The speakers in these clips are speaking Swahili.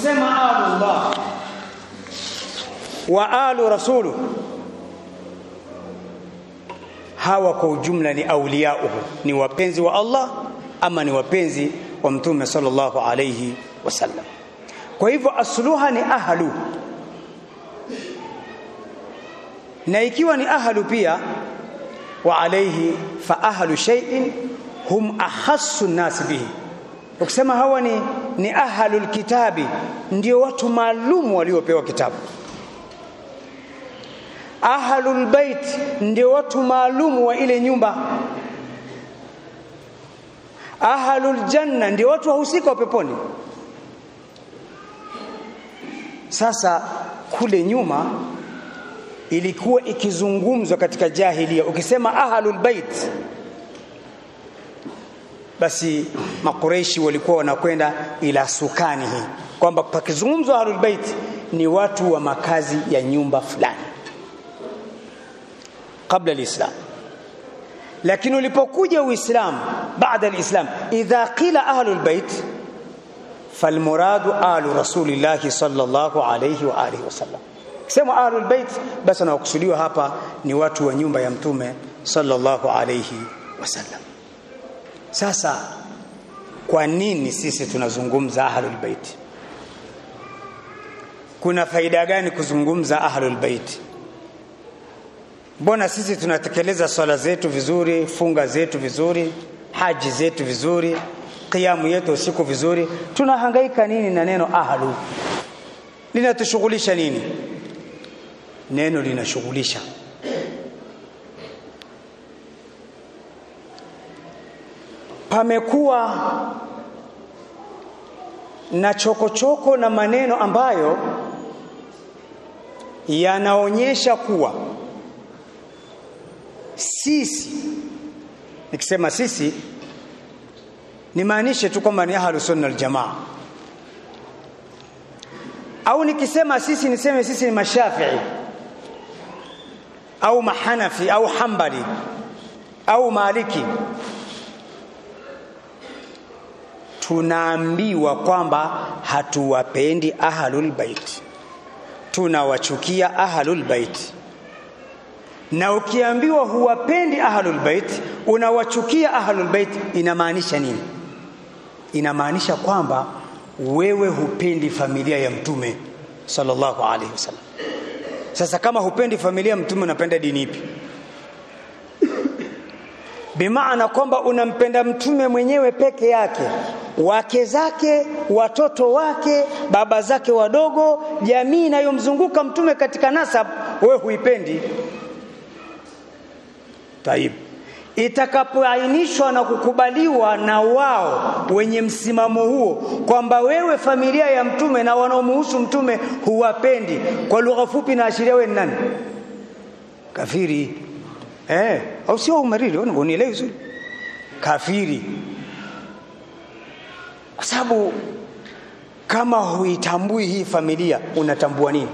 tukisema alullah wa alu rasulu hawa kwa ujumla ni auliyauhu ni wapenzi wa Allah ama ni wapenzi wa mtume sallallahu alayhi wasallam kwa hivyo asluha ni ahlu na ikiwa ni ahlu pia wa alayhi fa ahlu shay'in hum ahassu nas bihi ukisema hawa ni ni ahlul kitabi ndio watu maalum waliopewa kitabu ahlul bait ndio watu maalum wa ile nyumba ahlul janna ndio watu wahusika wa peponi sasa kule nyuma ilikuwa ikizungumzwa katika jahilia ukisema ahlul bait basi makureishi walikuwa wanakwenda ila sukani hii kwamba pakizungumzwa ahlul bait ni watu wa makazi ya nyumba fulani kabla alislam lakini ulipokuja uislamu baada alislam idha qila ahlul bait falmuradu ahlu rasulillahi sallallahu alayhi wa alihi wasallam kisema ahlul bait basi anakusudiwa hapa ni watu wa nyumba ya mtume sallallahu alayhi wasallam sasa kwa nini sisi tunazungumza ahlul bait kuna faida gani kuzungumza ahlul bait mbona sisi tunatekeleza swala zetu vizuri funga zetu vizuri haji zetu vizuri kiamu yetu usiku vizuri tunahangaika nini na neno ahlu linatushughulisha nini neno linashughulisha pamekuwa na chokochoko choko na maneno ambayo yanaonyesha kuwa sisi nikisema sisi nimaanishe tu kwamba ni ahlus sunna wal jamaa au nikisema sisi niseme sisi ni mashafii au mahanafi au hambali au maliki tunaambiwa kwamba hatuwapendi ahlul bait tunawachukia ahlul bait na ukiambiwa huwapendi ahlul bait unawachukia ahlul bait inamaanisha nini inamaanisha kwamba wewe hupendi familia ya mtume sallallahu alaihi wasallam sasa kama hupendi familia ya mtume unapenda dini ipi bimaana kwamba unampenda mtume mwenyewe peke yake wake zake watoto wake baba zake wadogo jamii inayomzunguka mtume katika nasab wewe huipendi taib itakapoainishwa na kukubaliwa na wao wenye msimamo huo kwamba wewe familia ya mtume na wanaomuhusu mtume huwapendi kwa lugha fupi na ashiria wewe ni nani kafiri eh au sio umariri unielewi vizuri kafiri kwa sababu kama huitambui hii familia unatambua nini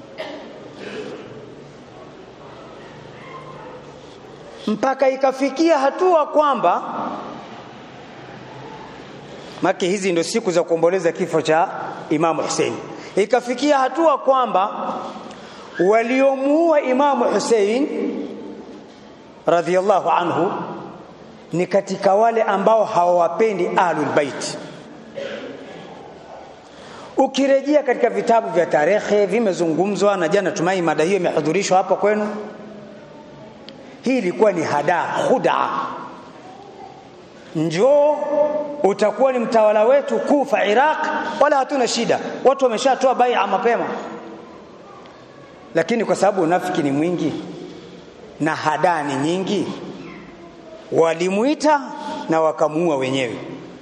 mpaka ikafikia hatua kwamba make hizi ndio siku za kuomboleza kifo cha Imamu Hussein ikafikia hatua kwamba waliomuua Imamu Hussein radhiallahu anhu ni katika wale ambao hawawapendi ahlul bait ukirejea katika vitabu vya tarehe vimezungumzwa na jana tumai mada hiyo imehudhurishwa hapa kwenu hii ilikuwa ni hada khuda njoo utakuwa ni mtawala wetu kufa Iraq wala hatuna shida watu wameshatoa bai'a mapema lakini kwa sababu unafiki ni mwingi na hada ni nyingi walimuita na wakamuua wenyewe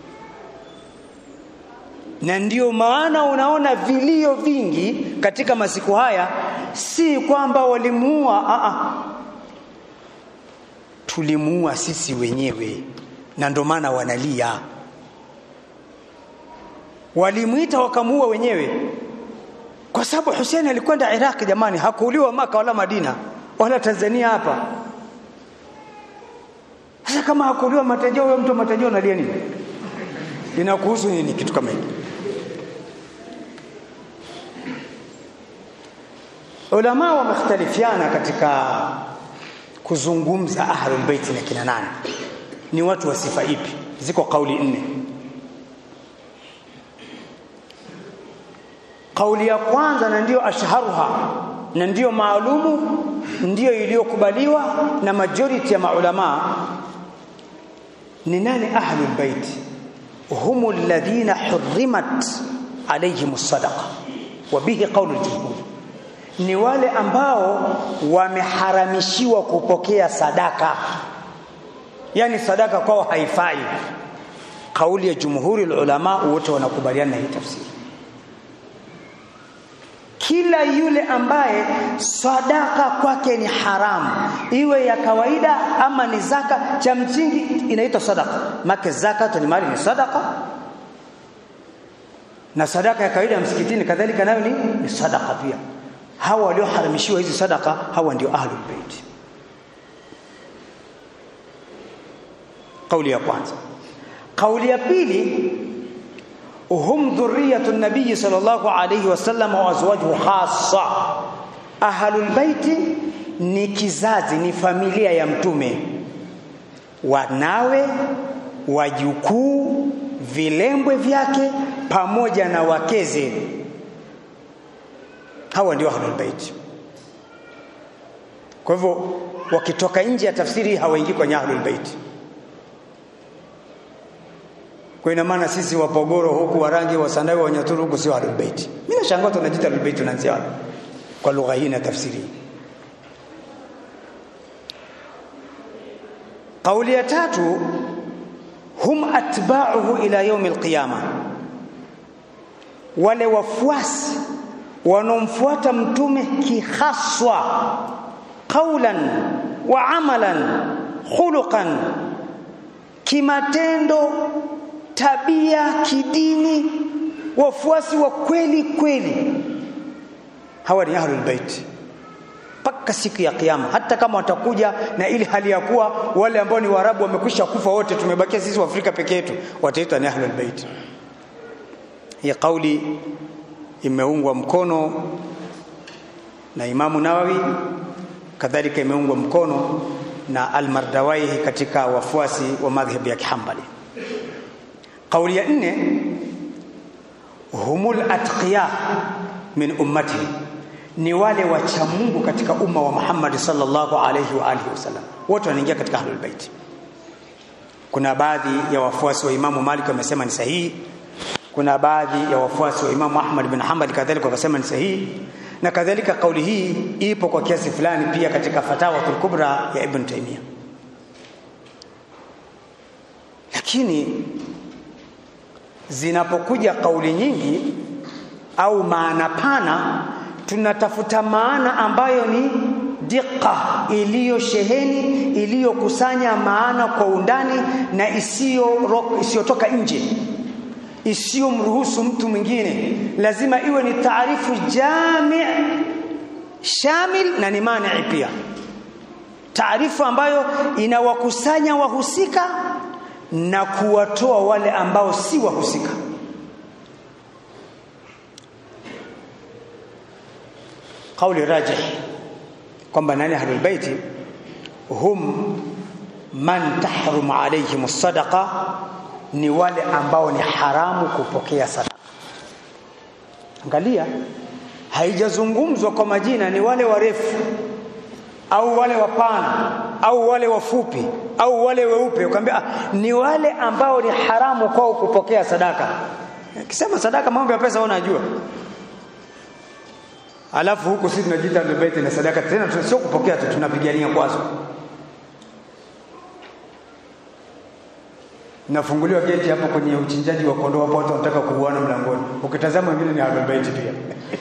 na ndio maana unaona vilio vingi katika masiku haya si kwamba walimuua a a tulimuua sisi wenyewe na ndio maana wanalia walimuita wakamuua wenyewe kwa sababu Hussein alikwenda Iraq jamani hakuuliwa maka wala Madina wala Tanzania hapa sasa kama hakuuliwa matajio huyo mtu matajio analia nini inakuhusu nini kitu kama hiki ulama wamekhtalifiana katika kuzungumza ahlul bait na kina nani ni watu wa sifa ipi ziko kauli nne kauli ya kwanza na ndiyo ashharuha na ndiyo maalumu ndiyo iliyokubaliwa na majority ya maulama ni nani ahlul bait هم الذين حرمت عليهم الصدقه وبه قول الجمهور ni wale ambao wameharamishiwa kupokea sadaka yani sadaka kwao haifai kauli ya jumhuri ulama wote wanakubaliana na hii tafsiri kila yule ambaye sadaka kwake ni haramu iwe ya kawaida ama ni zaka cha msingi inaitwa sadaka make zaka ni mali ni sadaka na sadaka ya kawaida ya msikitini kadhalika nayo ni, ni sadaka pia hawa walioharamishiwa hizi sadaka hawa ndio ahlul bait kauli ya kwanza kauli ya pili هم ذرية النبي صلى الله عليه وسلم وأزواجه خاصة أهل البيت ni kizazi ni familia ya mtume wanawe wajukuu vilembwe vyake pamoja na wakeze hawa ndio ahlul bait kwa hivyo wakitoka nje ya tafsiri hawaingii kwenye ahlul bait kwa ina maana sisi wapogoro huku warangi wasandawe wanyaturu huku sio ahlul bait mimi nashangaa tunajiita ahlul bait tunaanzia wapi kwa lugha hii na tafsiri kauli ya tatu hum atba'uhu ila yaum alqiyama wale wafuasi wanaomfuata mtume kihaswa qaulan wa amalan khuluqan kimatendo tabia kidini wafuasi wa kweli kweli hawa ni ahlul bait mpaka siku ya kiyama hata kama watakuja na ili hali ya kuwa wale ambao ni waarabu wamekwisha kufa wote tumebakia sisi waafrika peke yetu wataitwa ni ahlul bait hii kauli imeungwa mkono na Imamu Nawawi kadhalika imeungwa mkono na Al-Mardawaihi katika wafuasi wa madhhabi ya Kihambali kauli ya nne humul atqiya min ummati ni wale wacha Mungu katika umma wa Muhammad sallallahu alayhi wa alihi wasallam wote wanaingia katika ahlul bait kuna baadhi ya wafuasi wa Imamu Malik wamesema ni sahihi kuna baadhi ya wafuasi wa Imamu Ahmad bin Hanbal kadhalika wakasema ni sahihi na kadhalika kauli hii ipo kwa kiasi fulani pia katika fatawatul kubra ya Ibn Taymiyyah lakini zinapokuja kauli nyingi au maana pana tunatafuta maana ambayo ni diqa iliyosheheni iliyokusanya maana kwa undani na isiyo isiyotoka nje isiyomruhusu mtu mwingine lazima iwe ni taarifu jami' shamil na ni mani pia taarifu ambayo inawakusanya wahusika na kuwatoa wale ambao si wahusika kauli rajih kwamba nani ahlul baiti hum man tahrumu alayhim sadaqa ni wale ambao ni haramu kupokea sadaka angalia haijazungumzwa kwa majina ni wale warefu au wale wapana au wale wafupi au wale weupe ukamwambia ah, ni wale ambao ni haramu kwao kupokea sadaka kisema sadaka mambo ya pesa unajua alafu huku sisi tunajiita beti na sadaka tena sio kupokea tu tunapigania kwazo nafunguliwa geti hapo kwenye uchinjaji wa kondoo hapo watu wanataka kuuana mlangoni ukitazama wengine ni ahlul bait pia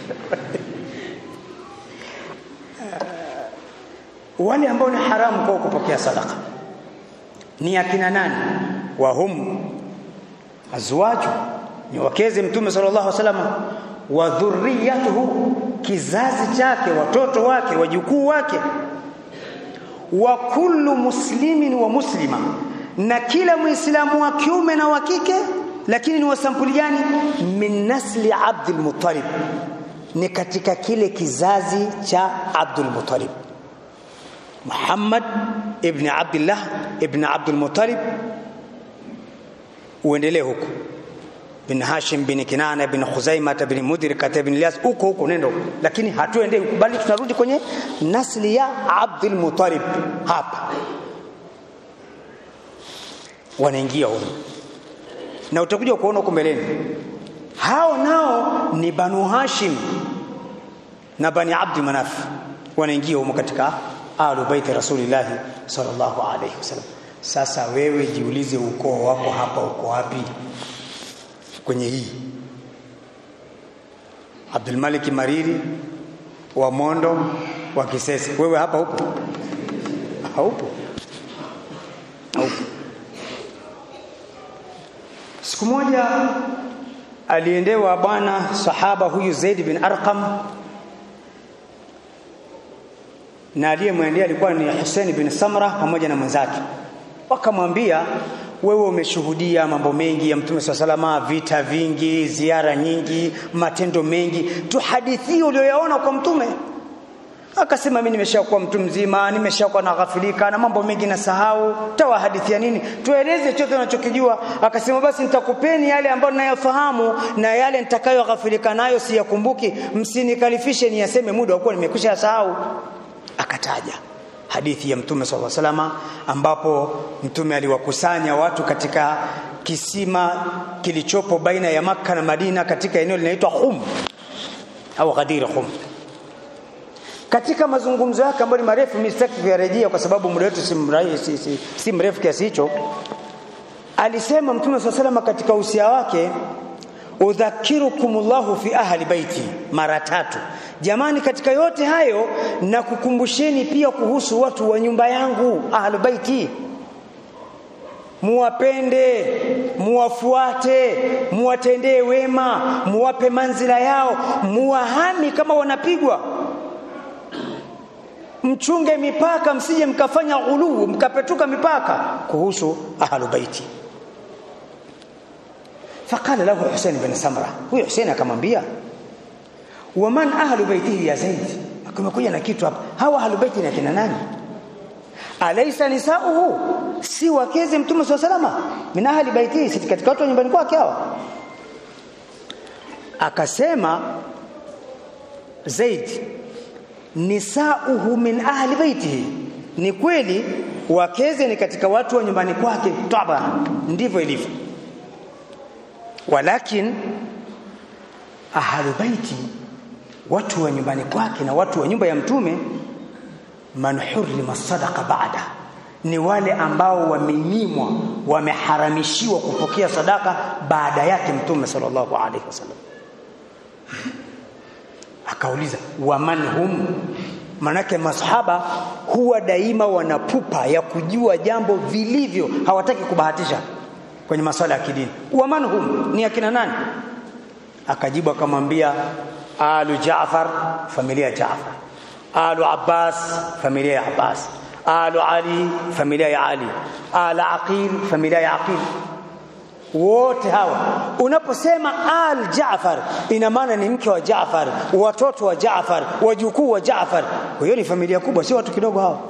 wale ambao ni haramu kwa kupokea sadaka ni akina nani wa hum azwaju ni wakeze mtume sallallahu alaihi wasallam wa dhurriyatuhu kizazi chake watoto wake wajukuu wake wa kullu muslimin wa muslima na kila muislamu wa kiume na wa kike lakini ni wa sampuli gani min nasli abdul muttalib ni katika kile kizazi cha Abdul Muttalib Muhammad ibn Abdullah ibn Abdul Muttalib uendelee huko bin Hashim bin Kinana bin Khuzaimah bin Mudrika bin Ilyas huko huko nendo lakini hatuendei huko bali tunarudi kwenye nasli ya Abdul Muttalib hapa wanaingia huko na utakuja kuona huko mbeleni hao nao ni Banu Hashim na Bani Abdi Manaf wanaingia huko katika Ahlul Bait Rasulillah sallallahu alaihi wasallam sasa wewe jiulize ukoo wako hapa uko wapi kwenye hii Abdul Malik Mariri wa Mondo wa Kisese wewe hapa upo haupo haupo siku moja aliendewa bwana sahaba huyu Zaid bin Arqam na aliyemwendea alikuwa ni Hussein bin Samra pamoja na mwenzake wakamwambia wewe umeshuhudia mambo mengi ya mtume swalla salama vita vingi ziara nyingi matendo mengi tuhadithie uliyoyaona kwa mtume akasema mimi nimeshakuwa mtu mzima nimeshakuwa na ghafilika na mambo mengi nasahau tawahadithia nini tueleze chote unachokijua akasema basi nitakupeni yale ambayo ninayofahamu na yale nitakayoghafilika nayo siyakumbuki msinikalifishe niyaseme muda wa kuwa nimekwisha sahau akataja hadithi ya mtume swalla salama ambapo mtume aliwakusanya watu katika kisima kilichopo baina ya maka na Madina katika eneo linaitwa Khum au Ghadir Khum katika mazungumzo yake ambayo ni marefu mimi sitaki kuyarejea kwa sababu muda wetu si, si, si, si mrefu kiasi hicho alisema mtume swalla salama katika usia wake udhakirukumullahu fi ahli baiti mara tatu jamani katika yote hayo na kukumbusheni pia kuhusu watu wa nyumba yangu ahli baiti muwapende muwafuate muwatendee wema muwape manzila yao muwahami kama wanapigwa mchunge mipaka msije mkafanya ghuluu mkapetuka mipaka kuhusu ahlu baiti فقال له حسين بن سمرة huyo Hussein akamwambia waman ahlu baitihi ya Zaid akamekuja na kitu hapa hawa ahlu baiti ni kina nani alaysa nisauhu si wakeze mtume swalla salama min ahli baitihi si katika watu nyumbani kwake hawa akasema Zaid nisauhu min ahli baitihi ni kweli wakeze ni katika watu wa nyumbani kwake taba ndivyo ilivyo walakin ahlu baiti watu wa nyumbani kwake na watu wa nyumba ya mtume man hurrima sadaqa baada ni wale ambao wamenyimwa wameharamishiwa kupokea sadaka baada yake mtume sallallahu alaihi wasallam akauliza waman hum manake masahaba huwa daima wanapupa ya kujua jambo vilivyo hawataki kubahatisha kwenye masuala ya kidini waman hum ni akina nani akajibu akamwambia alu Jaafar familia ya Jaafar alu Abbas familia ya Abbas alu Ali familia ya Ali ala Aqil familia ya Aqil wote hawa unaposema al Jaafar ina maana ni mke wa Jaafar watoto wa Jaafar wajukuu wa Jaafar hiyo ni familia kubwa sio watu kidogo hawa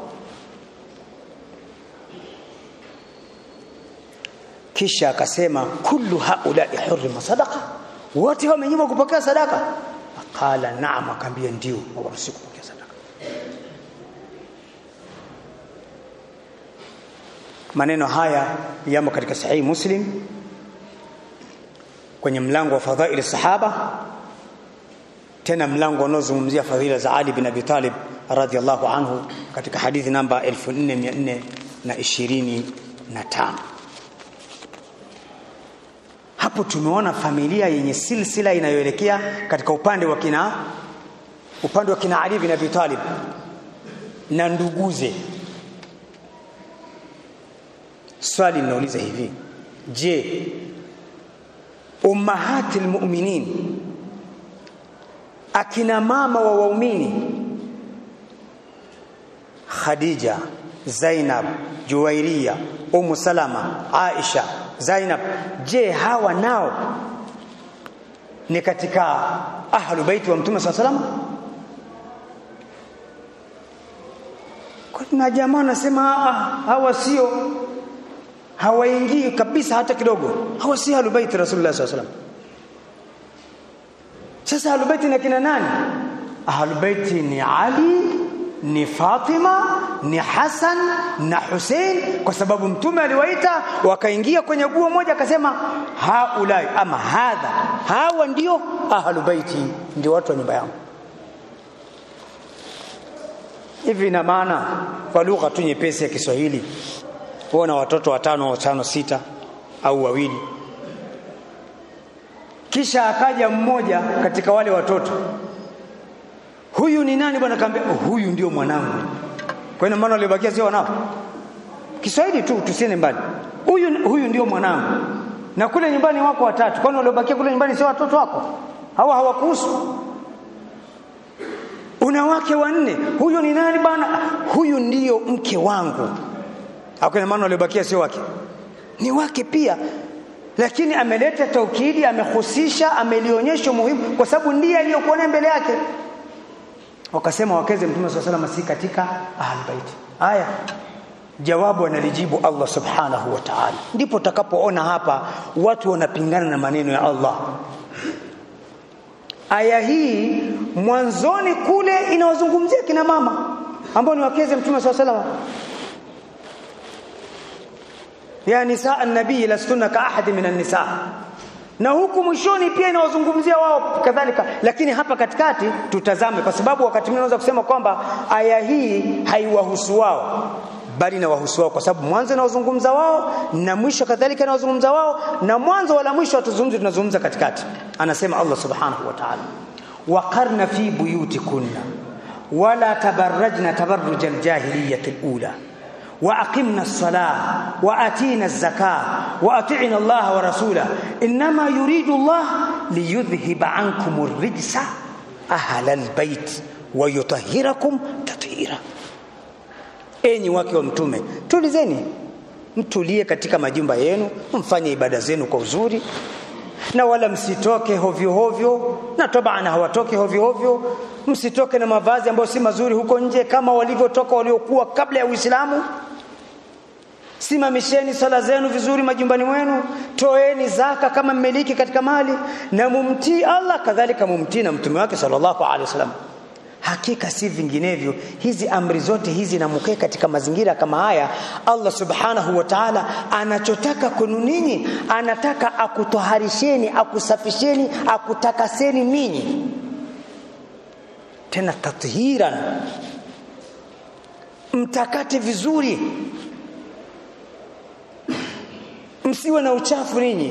kisha akasema kullu haulai hurrima sadaqa wote wamenyimwa kupokea sadaka qala naam akaambia ndio hawaruhusi kupokea sadaka maneno haya yamo katika sahihi muslim kwenye mlango wa fadhaili sahaba tena mlango unaozungumzia fadhila za Ali bin Abi Talib radhiallahu anhu katika hadithi namba 4425 hapo tumeona familia yenye silsila inayoelekea katika upande wa kina upande wa kina Ali bin Abi Talib na nduguze swali linauliza hivi je ummahatil mu'minin akina mama wa waumini Khadija Zainab Juwairiya Ummu Salama Aisha Zainab je hawa nao ni katika ahlu baiti wa mtume saa salam kuna jamaa anasema hawa sio hawaingii kabisa hata kidogo hawa si ahlu baiti rasulullah saa salam sasa ahlu baiti na kina nani ahlu baiti ni ali ni Fatima ni Hassan na Hussein kwa sababu mtume aliwaita wakaingia kwenye guo moja akasema haulai ama hadha hawa ndio ahlu baiti ndio watu wa nyumba yangu hivi ina maana kwa lugha tu nyepesi ya Kiswahili huona watoto watano watano sita au wawili kisha akaja mmoja katika wale watoto huyu ni nani bwana kaambia oh, huyu ndio mwanangu kwa hiyo maana waliobakia sio wanao Kiswahili tu tusiende mbali huyu huyu ndio mwanangu na kule nyumbani wako watatu kwani waliobakia kule nyumbani sio watoto wako hawa hawakuhusu una wake wanne huyu ni nani bwana huyu ndio mke wangu hakuna maana waliobakia sio wake ni wake pia lakini ameleta taukidi amehusisha amelionyesha muhimu kwa sababu ndiye aliyokuwa naye mbele yake wakasema wakeze mtume swalla sallam si katika ahlul bait haya jawabu analijibu Allah subhanahu wa ta'ala ndipo utakapoona hapa watu wanapingana na maneno ya Allah aya hii mwanzoni kule inawazungumzia kina mama ambao ni wakeze mtume swalla sallam ya nisaa an-nabii lastunna ka ahadi min an-nisa na huku mwishoni pia inawazungumzia wao kadhalika lakini hapa katikati tutazame kwa sababu wakati mwingine unaweza kusema kwamba aya hii haiwahusu wao bali na wahusu wao kwa sababu mwanzo inawazungumza wao na mwisho kadhalika inawazungumza wao na mwanzo wala mwisho hatuzungumzi tunazungumza katikati anasema Allah subhanahu wa ta'ala waqarna fi buyutikunna wala tabarrajna tabarruj aljahiliyyah alula واقمنا الصلاه واتينا الزكاه واطعنا الله ورسوله انما يريد الله ليذهب عنكم الرجس اهل البيت ويطهركم تطهيرا enyi wake wa mtume tulizeni mtulie katika majumba yenu mfanye ibada zenu kwa uzuri na wala msitoke hovyo hovyo na tabana hawatoke hovyo hovyo msitoke na mavazi ambayo si mazuri huko nje kama walivyotoka waliokuwa kabla ya Uislamu simamisheni sala zenu vizuri majumbani mwenu toeni zaka kama mmiliki katika mali na mumtii Allah kadhalika mumtii na mtume wake sallallahu alaihi wasallam hakika si vinginevyo hizi amri zote hizi na mkae katika mazingira kama haya Allah subhanahu wa ta'ala anachotaka kwenu ninyi anataka akutoharisheni akusafisheni akutakaseni ninyi tena tathiran mtakate vizuri msiwe na uchafu ninyi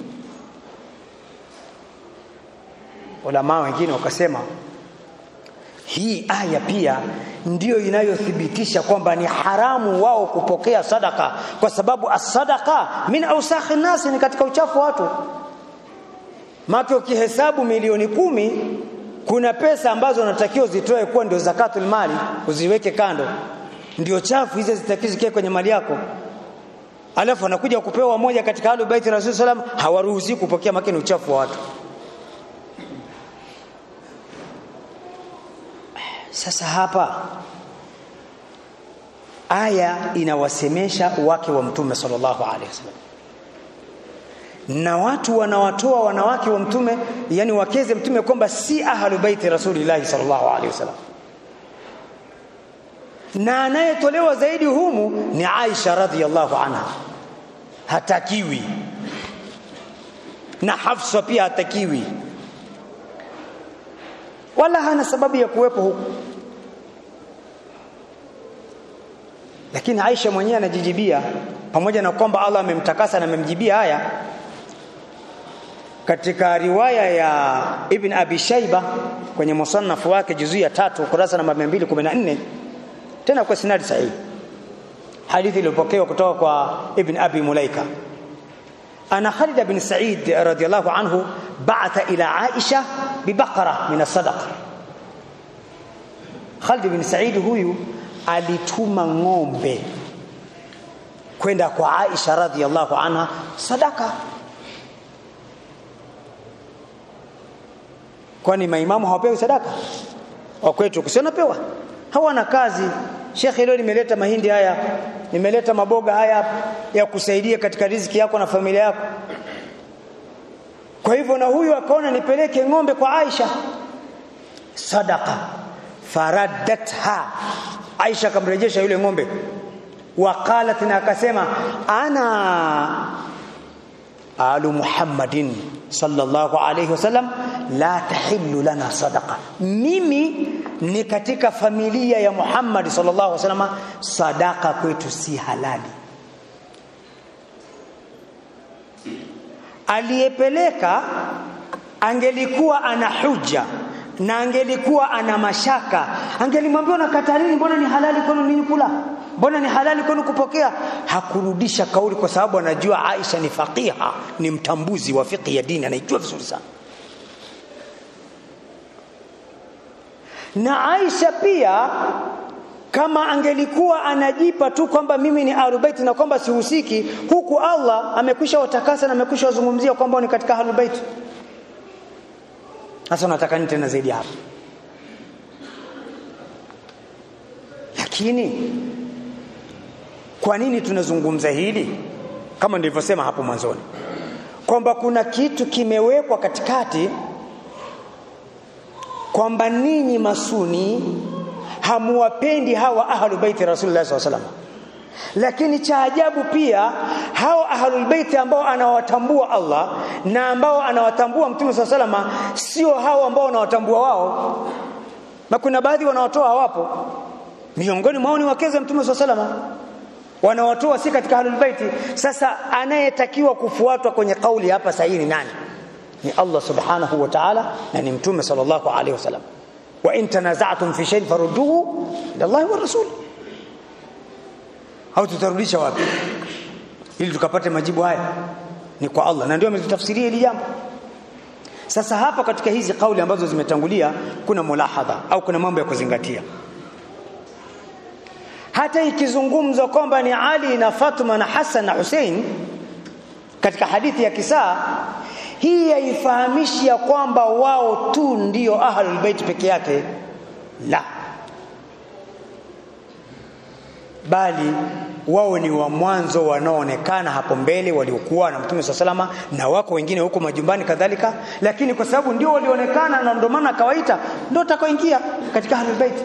ulama wengine wakasema hii aya pia ndiyo inayothibitisha kwamba ni haramu wao kupokea sadaka kwa sababu as-sadaqa min awsakhi nasi ni katika uchafu wa watu maana ukihesabu milioni kumi kuna pesa ambazo unatakiwa zitoe kuwa ndio zakatul mali uziweke kando ndio chafu hizo zitakiwa zikae kwenye mali yako alafu anakuja kupewa moja katika alu baiti rasul sallam hawaruhusi kupokea makini uchafu wa watu sasa hapa aya inawasemesha wake wa mtume sallallahu alaihi wasallam na watu wanawatoa wanawake wa mtume yani wakeze mtume kwamba si ahlu baiti rasulillahi sallallahu alaihi wasallam na anayetolewa zaidi humu ni Aisha radhiallahu anha hatakiwi na Hafsa pia hatakiwi wala hana sababu ya kuwepo huku lakini Aisha mwenyewe anajijibia pamoja na kwamba Allah amemtakasa na amemjibia haya katika riwaya ya Ibn Abi Shaiba kwenye musannafu wake juzu ya tatu kurasa namba 214 tena kwa sinadi sahihi hadithi iliyopokewa kutoka kwa Ibn Abi Mulaika ana Khalid bin Sa'id radiyallahu anhu ba'atha ila Aisha bibaqara min as-sadaqa Khalid bin Sa'id huyu alituma ng'ombe kwenda kwa Aisha radhiallahu anha sadaka kwani maimamu hawapewi sadaka wa kwetu kusionapewa hawana kazi shekhe leo nimeleta mahindi haya nimeleta maboga haya ya kusaidia katika riziki yako na familia yako kwa hivyo na huyu akaona nipeleke ng'ombe kwa Aisha sadaqa faraddatha Aisha akamrejesha yule ng'ombe waqalat na akasema ana alu Muhammadin sallallahu alayhi wasallam la tahillu lana sadaqa mimi ni katika familia ya Muhammad sallallahu alaihi wasallam sadaka kwetu si halali aliyepeleka angelikuwa ana huja na angelikuwa ana mashaka angelimwambia unakataa nini mbona ni halali kwenu ninyi kula mbona ni halali kwenu kupokea hakurudisha kauli kwa sababu anajua Aisha ni faqiha ni mtambuzi wa fiqh ya dini anaijua vizuri sana na Aisha pia kama angelikuwa anajipa tu kwamba mimi ni ahlulbait na kwamba sihusiki huku Allah amekwisha watakasa na amekwisha wazungumzia kwamba ni katika ahlulbait sasa unataka nini tena zaidi hapo lakini kwa nini tunazungumza hili kama nilivyosema hapo mwanzoni kwamba kuna kitu kimewekwa katikati kwamba ninyi masuni hamuwapendi hawa ahlul baiti rasulullah sallallahu alaihi wasallam lakini cha ajabu pia hao ahlul baiti ambao anawatambua Allah na ambao anawatambua mtume sallallahu alaihi wasallam sio hao ambao wanawatambua wao na kuna baadhi wanawatoa hawapo miongoni mwao ni wakeze mtume sallallahu alaihi wasallam wanawatoa si katika ahlul baiti sasa anayetakiwa kufuatwa kwenye kauli hapa sahihi ni nani ni Allah subhanahu wa ta'ala na ni mtume sallallahu alaihi wasallam wa in tanaza'tum fi shay'in farudduhu ila Allah wa rasul au tutarudisha wapi ili tukapate majibu haya ni kwa Allah na ndio ametutafsiria hili jambo sasa hapa katika hizi kauli ambazo zimetangulia kuna mulahadha au kuna mambo ya kuzingatia hata ikizungumzwa kwamba ni Ali na Fatuma na Hassan na Hussein katika hadithi ya kisaa hii haifahamishi ya kwamba wao tu ndio ahlul bait peke yake la bali wao ni wa mwanzo wanaoonekana hapo mbele waliokuwa na mtume swalla salama na wako wengine huko majumbani kadhalika lakini kwa sababu ndio walionekana na ndio maana kawaita ndio takaoingia katika ahlul bait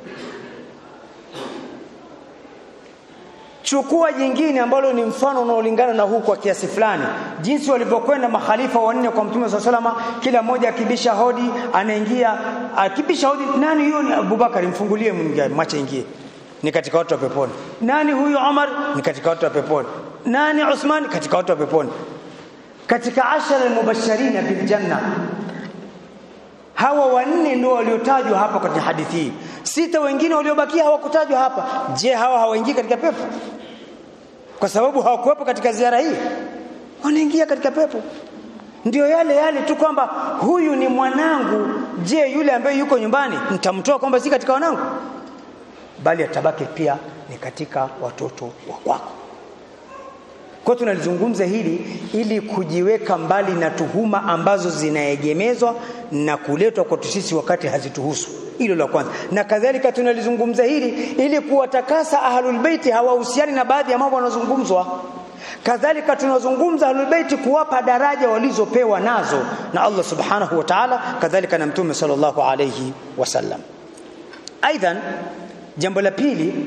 chukua jingine ambalo ni mfano unaolingana na huu kwa kiasi fulani jinsi walivyokwenda makhalifa wanne kwa mtume swalla salama kila mmoja akibisha hodi anaingia akibisha hodi nani huyo ni Abubakar mfungulie mwingie mwache ingie ni katika watu wa peponi nani huyu Umar ni katika watu wa peponi nani Uthman katika watu wa peponi katika ashara almubashirin bil janna hawa wanne ndio waliotajwa hapa katika hadithi hii sita wengine waliobakia hawakutajwa hapa je hawa hawaingii katika pepo kwa sababu hawakuwepo katika ziara hii wanaingia katika pepo ndio yale yale tu kwamba huyu ni mwanangu je yule ambaye yuko nyumbani nitamtoa kwamba si katika wanangu bali atabaki pia ni katika watoto wa kwako kwa tunalizungumza hili ili kujiweka mbali na tuhuma ambazo zinaegemezwa na kuletwa kwa sisi wakati hazituhusu hilo la kwanza na kadhalika tunalizungumza hili ili kuwatakasa ahlul baiti hawahusiani na baadhi ya mambo yanayozungumzwa kadhalika tunazungumza ahlul baiti kuwapa daraja walizopewa nazo na Allah subhanahu wa ta'ala kadhalika na mtume sallallahu alayhi wasallam aidan jambo la pili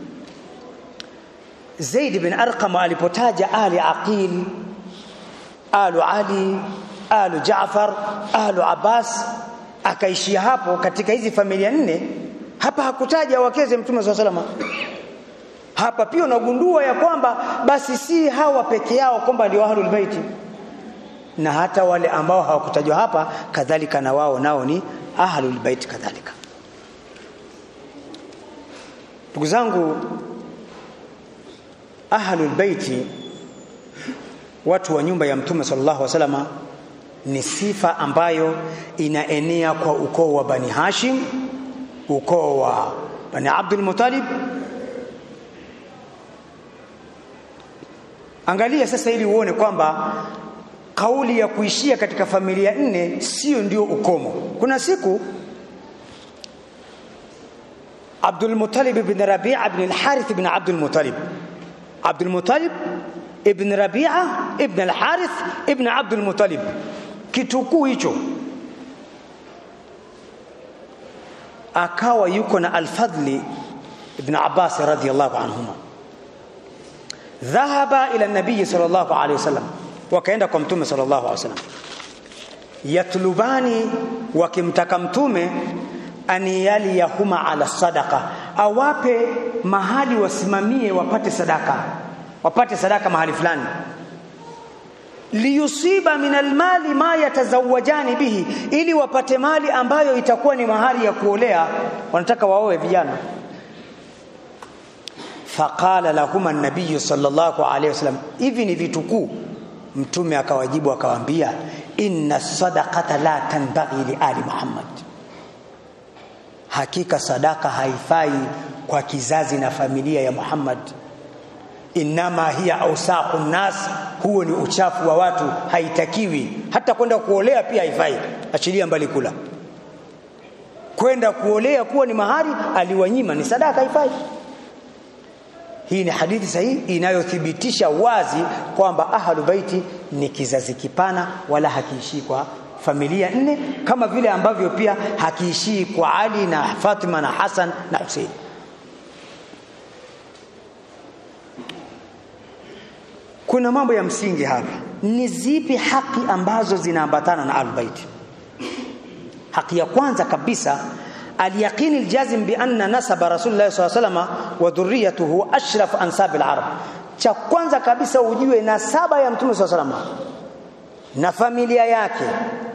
Zaid bin Arqam alipotaja ali Aqil alu Ali alu Jaafar alu Abbas akaishia hapo katika hizi familia nne hapa hakutaja wakeze mtume swalla salama hapa pia unagundua ya kwamba basi si hawa peke yao kwamba ndio ahlul baiti na hata wale ambao hawakutajwa hapa kadhalika na wao nao ni ahlul bait kadhalika ndugu zangu ahlul baiti watu wa nyumba ya mtume sallallahu alaihi wasallam ni sifa ambayo inaenea kwa ukoo wa bani hashim ukoo wa bani abdul muttalib angalia sasa ili uone kwamba kauli ya kuishia katika familia nne sio ndio ukomo kuna siku Abdul Muttalib ibn Rabi'a ibn al-Harith ibn Abdul Muttalib Abdul Muttalib ibn Rabi'a ibn al-Harith ibn Abdul Muttalib kitukuu hicho akawa yuko na al-Fadli ibn Abbas radhiyallahu anhuma dhahaba ila nabii sallallahu alayhi wasallam wakaenda kwa mtume sallallahu alayhi wasallam yatlubani wakimtaka mtume an yaliyahuma ala sadaqa awape mahali wasimamie wapate sadaka wapate sadaka mahali fulani liyusiba min almali ma yatazawajani bihi ili wapate mali ambayo itakuwa ni mahali ya kuolea wanataka waoe vijana faqala lahuma an-nabiy sallallahu alayhi wasallam hivi ni vitukuu mtume akawajibu akawaambia inna sadaqata la tanbaghi li ali muhammad hakika sadaka haifai kwa kizazi na familia ya muhammad inama hiya ausaqu nas huo ni uchafu wa watu haitakiwi hata kwenda kuolea pia haifai achilia mbali kula kwenda kuolea kuwa ni mahari aliwanyima ni sadaka haifai hii ni hadithi sahihi inayothibitisha wazi kwamba ahlu baiti ni kizazi kipana wala hakiishii kwa familia nne kama vile ambavyo pia hakiishii kwa Ali na Fatima na Hassan na Hussein kuna mambo ya msingi hapa ni zipi haki ambazo zinaambatana na ahlulbaiti haki ya kwanza kabisa اليقين الجازم بأن نسب رسول الله صلى الله عليه وسلم وذريته أشرف أنساب العرب cha kwanza kabisa ujue nasaba ya mtume swalla salama na familia yake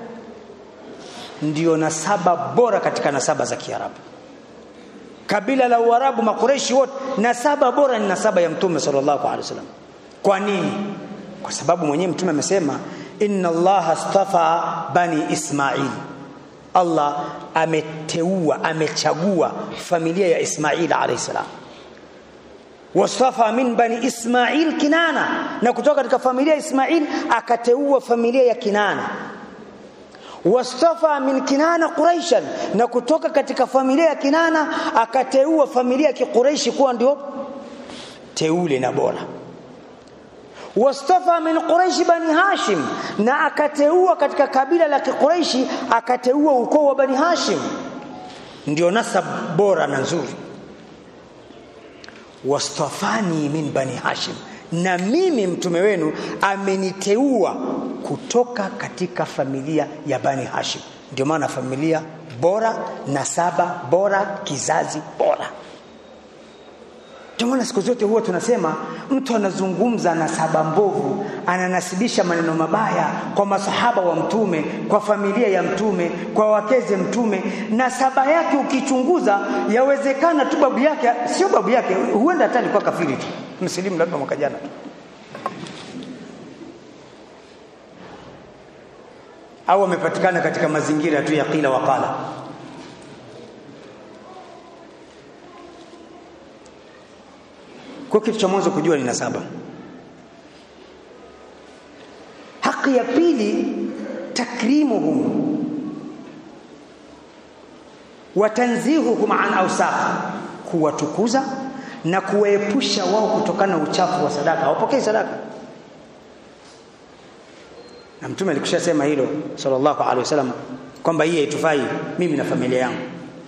ndiyo nasaba bora katika nasaba za Kiarabu kabila la Uarabu makureishi wote nasaba bora ni nasaba ya mtume sallallahu alaihi wasallam kwa nini kwa sababu mwenyewe mtume amesema inna allaha astafa bani ismail Allah ameteua amechagua familia ya Ismail alayhi salam wastafa min bani Ismail Kinana na kutoka katika familia ya Ismail akateua familia ya Kinana wastafa min Kinana Quraishan na kutoka katika familia ya Kinana akateua familia ya Quraishi kuwa ndio teule na bora wastafa min quraish bani hashim na akateua katika kabila la quraishi akateua ukoo wa bani hashim ndio nasab bora na nzuri wastafani min bani hashim na mimi mtume wenu ameniteua kutoka katika familia ya bani hashim ndio maana familia bora nasaba bora kizazi bora Jamani, siku zote huwa tunasema mtu anazungumza na saba mbovu, ananasibisha maneno mabaya kwa masahaba wa Mtume, kwa familia ya Mtume, kwa wakeze Mtume. Na saba yake ukichunguza, yawezekana tu babu yake sio babu yake, huenda hata alikuwa kafiri tu, msilimu labda mwaka jana tu, au amepatikana katika mazingira tu ya qila waqala. Kwa kitu cha mwanzo kujua ni nasaba. Haki ya pili takrimuhum wa tanzihuhum an awsakh, kuwatukuza na kuwaepusha wao kutokana na uchafu wa sadaka. Hawapokei sadaka, na Mtume alikushasema hilo sallallahu alaihi wasallam kwamba hii haitufai mimi na familia yangu.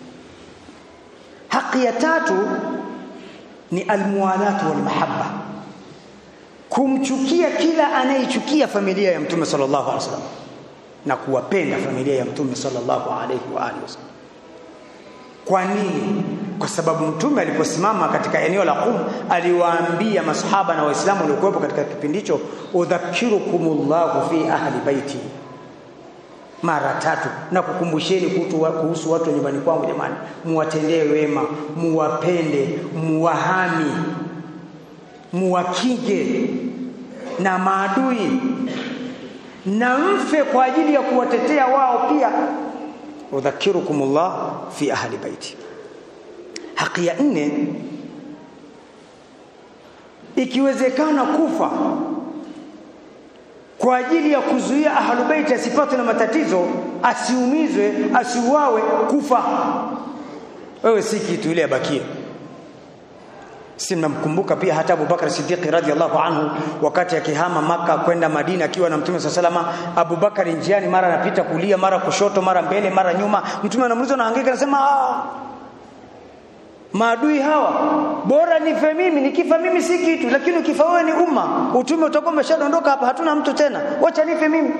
Haki ya tatu ni almuwalatu walmahabba, kumchukia kila anayechukia familia ya Mtume sallallahu alaihi wasallam na kuwapenda familia ya Mtume sallallahu alaihi wa alihi wasallam. Kwa nini? Kwa sababu Mtume aliposimama katika eneo la Qum aliwaambia masahaba na Waislamu waliokuwepo katika kipindi hicho, udhakirukumullahu fi ahli baiti mara tatu na kukumbusheni kuhusu watu wa nyumbani kwangu. Jamani, muwatendee wema, muwapende, muwahami, muwakinge na maadui, na mfe kwa ajili ya kuwatetea wao pia. udhakirukumullah fi ahli baiti. Haki ya nne, ikiwezekana kufa kwa ajili ya kuzuia ahlubeiti asipatwe na matatizo, asiumizwe, asiuawe, kufa. Wewe si kitu, ile abakie. Si mnamkumbuka pia hata Abubakar Siddiq radhiallahu anhu wakati akihama Maka kwenda Madina akiwa na Mtume swalla salama. Abubakar njiani, mara anapita kulia, mara kushoto, mara mbele, mara nyuma. Mtume anamuuliza na hangaika, anasema ah, maadui hawa bora nife mimi, nikifa mimi si kitu, lakini ukifa wewe ni umma, utume utakuwa umeshadondoka hapa, hatuna mtu tena, wacha nife mimi.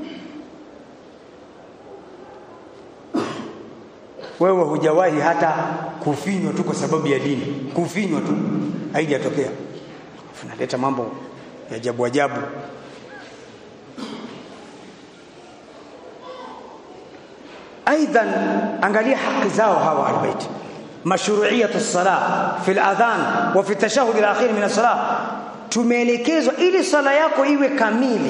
Wewe hujawahi hata kufinywa tu kwa sababu ya dini, kufinywa tu haijatokea. Unaleta mambo ya ajabu ajabu. Aidan, angalia haki zao hawa albaiti mashru'iyatu salah fi al-adhan wa fi tashahhud al-akhir min as-salah tumeelekezwa ili sala yako iwe kamili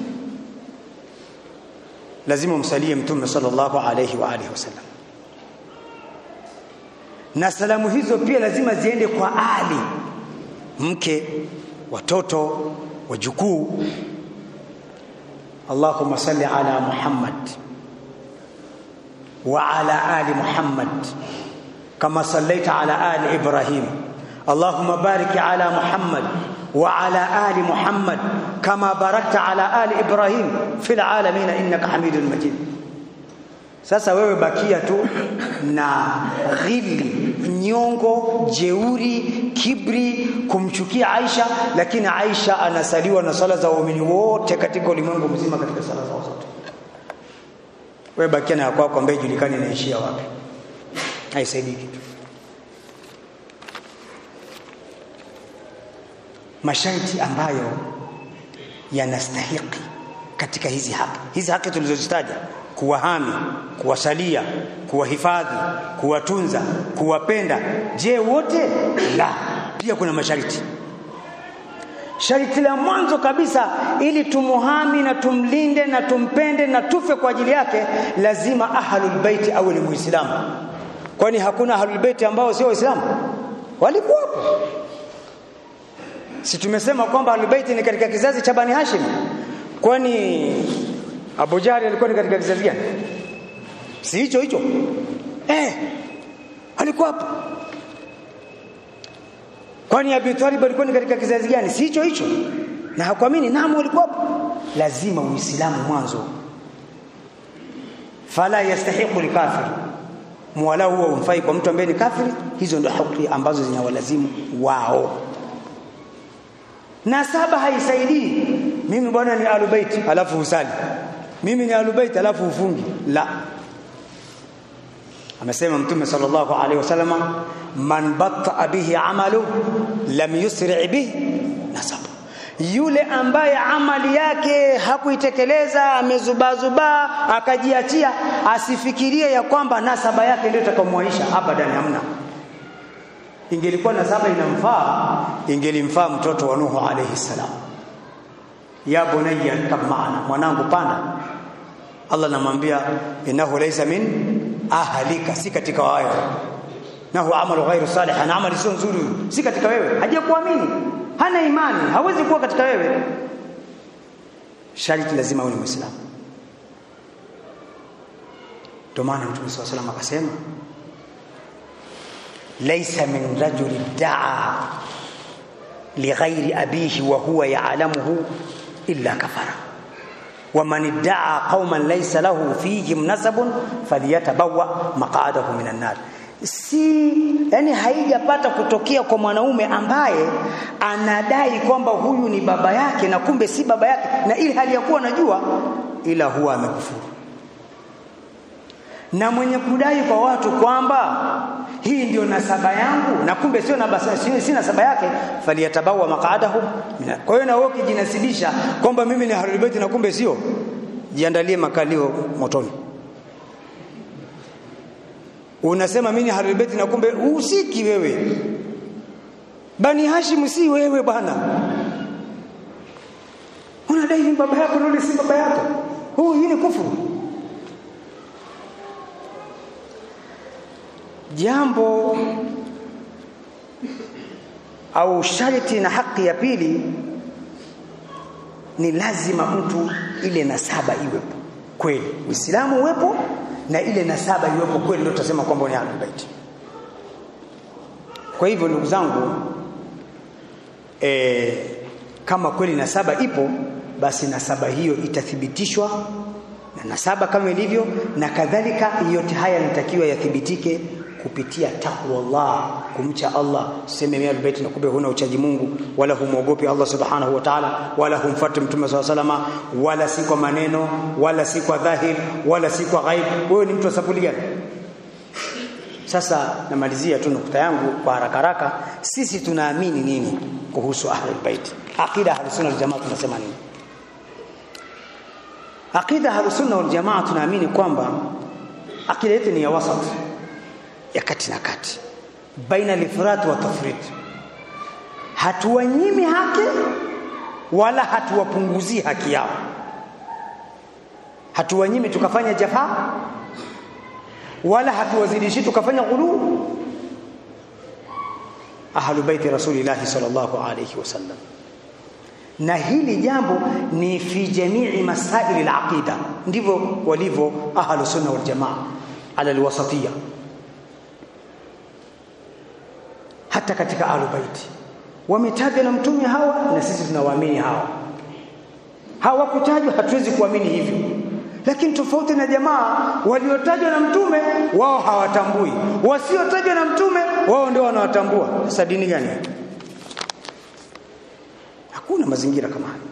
lazima umsalie mtume sallallahu alayhi wa alihi wasallam na salamu hizo pia lazima ziende kwa ali mke watoto wajukuu Allahumma salli ala Muhammad wa ala ali Muhammad كما صليت على آل إبراهيم اللهم بارك على محمد وعلى آل محمد كما باركت على آل إبراهيم في العالمين إنك حميد مجيد sasa wewe bakia tu na ghili nyongo jeuri kibri kumchukia Aisha lakini Aisha anasaliwa na sala za waumini wote katika ulimwengu mzima katika sala zao zote wewe bakia na kwako ambaye julikani inaishia wapi haisaidii kitu. Masharti ambayo yanastahiki katika hizi haki, hizi haki tulizozitaja, kuwahami, kuwasalia, kuwahifadhi, kuwatunza, kuwapenda. Je, wote? La, pia kuna masharti. Sharti la mwanzo kabisa, ili tumuhami na tumlinde na tumpende na tufe kwa ajili yake, lazima ahlul baiti awe ni Muislamu kwani hakuna ahlul bait ambao sio waislamu walikuwapo si tumesema kwamba ahlul bait ni katika kizazi cha bani hashim kwani abu jahli alikuwa ni katika kizazi gani si hicho hicho eh alikuwapo kwani abi talib alikuwa ni katika kizazi gani si hicho hicho na hakuamini naam walikuwapo lazima uislamu mwanzo fala yastahiqu likafir mwala huo umfai kwa mtu ambaye ni kafiri hizo ndio haki ambazo zinawalazimu wao na saba haisaidii mimi bwana ni alubaiti alafu usali mimi ni alubaiti alafu ufungi la amesema mtume sallallahu alaihi wasallam man batta bihi amalu lam yusri bihi nasab yule ambaye amali yake hakuitekeleza amezubazuba akajiachia asifikirie ya kwamba nasaba yake ndio itakamwaisha abadan hamna ingelikuwa nasaba inamfaa ingelimfaa mtoto wa Nuhu alayhi salam ya bunayya kab maana mwanangu panda Allah anamwambia innahu laysa min ahlika si katika wao nahu amalu ghairu salih ana amali sio nzuri si katika wewe hajakuamini hana imani hawezi kuwa katika wewe sharti lazima uwe muislamu ndio maana mtume swalla salam akasema laysa min rajuli daa lighairi abihi wa huwa ya'lamuhu illa kafara ومن ادعى قوما ليس له فيهم نسب فليتبوأ مقعده من النار si yani haijapata kutokea kwa mwanaume ambaye anadai kwamba huyu ni baba yake na kumbe si baba yake na ili hali ya kuwa najua ila huwa amekufuru na mwenye kudai kwa watu kwamba hii ndio nasaba yangu na kumbe sio nabasa sio si nasaba yake faliyatabawa maqadahu kwa hiyo na wewe ukijinasibisha kwamba mimi ni ahlul bait na kumbe sio jiandalie makalio motoni unasema mimi ni ahlul bait na kumbe usiki wewe bani hashim si wewe bwana unadai ni baba yako na si baba yako huu hii ni kufuru jambo au sharti na haki ya pili ni lazima mtu ile nasaba iwepo kweli uislamu uwepo na ile nasaba iwepo kweli ndio tutasema kwamba ni ahlul bait kwa hivyo ndugu zangu e, kama kweli nasaba ipo basi nasaba hiyo itathibitishwa na nasaba kama ilivyo na kadhalika yote haya yanatakiwa yathibitike kupitia takwa Allah kumcha Allah sema mimi albayt na kumbe huna uchaji Mungu wala humwogopi Allah subhanahu wa ta'ala wala humfuati mtume swalla salama wala si kwa maneno wala si kwa dhahir wala si kwa ghaib wewe ni mtu wa sapuli gani sasa namalizia tu nukta yangu kwa haraka haraka sisi tunaamini nini kuhusu ahlul bait aqida ahlus sunna wal jamaa tunasema nini aqida ahlus sunna wal jamaa tunaamini kwamba aqida yetu ni ya wasat ya kati na kati baina lifrat wa tafrit hatuwanyimi haki wala hatuwapunguzii haki yao hatuwanyimi tukafanya jafaa wala hatuwazidishi tukafanya ghuluu ahlu baiti rasulillahi sallallahu alayhi wasallam na hili jambo ni fi jamii masaili alaqida ndivyo walivyo ahlu sunna wal jamaa ala alwasatiyya hata katika ahlu baiti wametajwa na mtume hawa na sisi tunawaamini hawa hawakutajwa hatuwezi kuamini hivyo lakini tofauti na jamaa waliotajwa na mtume wao hawatambui wasiotajwa na mtume wao ndio wanawatambua sasa dini gani hakuna mazingira kama haya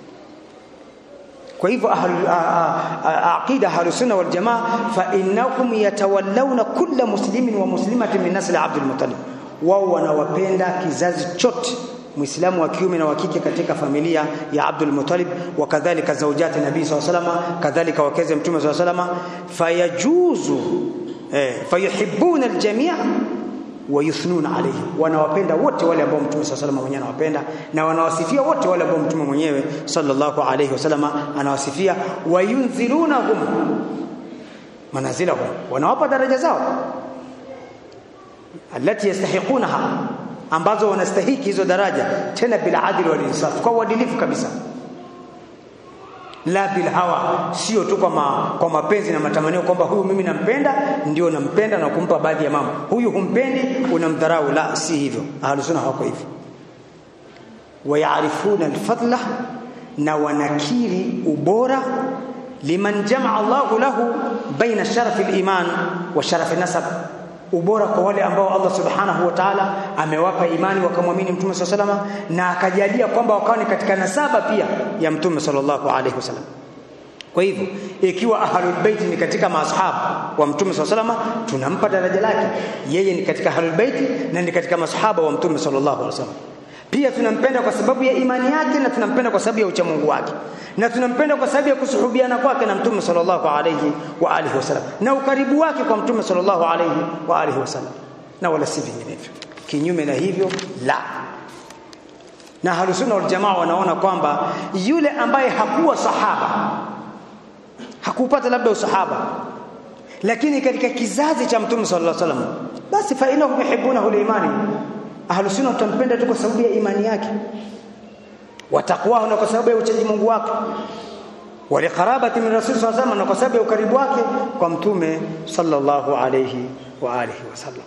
kwa hivyo aqida ahlus sunna wal jamaa fa innahum yatawallawna kulla muslimin wa muslimatin min nasl abdul muttalib wao wanawapenda kizazi chote muislamu wa kiume na wa kike katika familia ya Abdul Muttalib wa kadhalika zaujati nabii SAW kadhalika wakeze mtume SAW fayajuzu eh, fayuhibbuna aljamia wa yuthnuna alayhi wanawapenda wote wale ambao mtume SAW mwenyewe anawapenda na wanawasifia wote wale ambao mtume mwenyewe sallallahu alayhi wasallam anawasifia wayunzilunahum manazilahum wanawapa daraja zao alati yastahiqunaha ambazo wanastahiki hizo daraja tena bila adili wal insaf kwa uadilifu kabisa la bil hawa sio tu kwa ma, kwa mapenzi na matamanio kwamba huyu mimi nampenda ndio nampenda na kumpa baadhi ya mambo huyu humpendi unamdharau la si hivyo ahlus sunna hawako hivyo wayaarifuna alfadla na wanakiri ubora liman jamaa Allahu lahu baina sharafi aliman wa sharafi nasab ubora kwa wale ambao Allah subhanahu wa ta'ala amewapa imani wakamwamini mtume sallallahu alaihi wasallam na akajalia kwamba wakawa ni katika nasaba pia ya mtume sallallahu alaihi wasallam kwa hivyo ikiwa ahlul bait ni katika masahaba wa mtume sallallahu alaihi wasallam tunampa daraja lake yeye ni katika ahlul bait na ni katika masahaba wa mtume sallallahu alaihi wasallam pia tunampenda kwa sababu ya imani yake na tunampenda kwa sababu ya uchamungu wake na tunampenda kwa sababu ya kusuhubiana kwake na mtume sallallahu alayhi wa alihi wasallam na ukaribu wake kwa mtume sallallahu alayhi wa alihi wasallam na wala si vinginevyo kinyume na hivyo la na halusuna wal jamaa wanaona kwamba yule ambaye hakuwa sahaba hakupata labda usahaba lakini katika kizazi cha mtume sallallahu alayhi wasallam basi fa inahum yuhibbunahu liimani ahlus sunna tutampenda tu kwa sababu ya imani yake watakwahu na kwa sababu ya uchaji Mungu wake waliqarabati min rasul sallallahu alaihi na kwa sababu ya ukaribu wake kwa mtume sallallahu alayhi wa alihi wasallam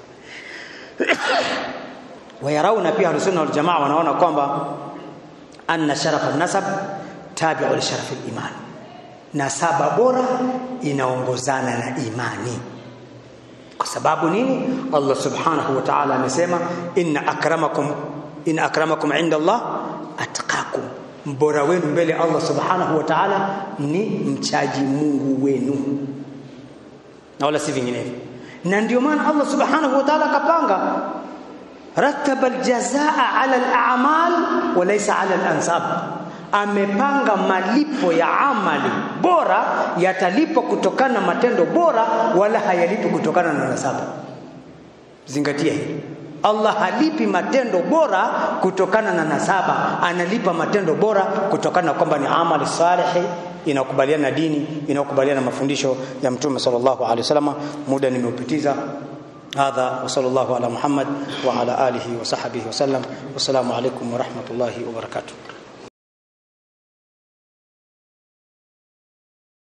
wayarauna pia ahlus sunna wal jamaa wanaona kwamba anna sharafa nasab tabi'u li sharafi al-iman nasaba bora inaongozana na imani kwa sababu nini Allah subhanahu wa ta'ala amesema inna akramakum in akramakum inda Allah atqakum mbora wenu mbele Allah subhanahu wa ta'ala ni mchaji Mungu wenu na wala si vinginevyo na ndio maana Allah subhanahu wa ta'ala kapanga rattaba aljazaa ala al'amal wa laysa ala al-ansab amepanga malipo ya amali bora yatalipwa kutokana na matendo bora wala hayalipi kutokana na nasaba zingatia hili Allah halipi matendo bora kutokana na nasaba analipa matendo bora kutokana na kwamba ni amali salihi inakubaliana na dini inakubaliana na mafundisho ya mtume sallallahu alaihi wasallam muda nimeupitiza هذا وصلى الله على محمد وعلى اله وصحبه وسلم والسلام عليكم ورحمه الله وبركاته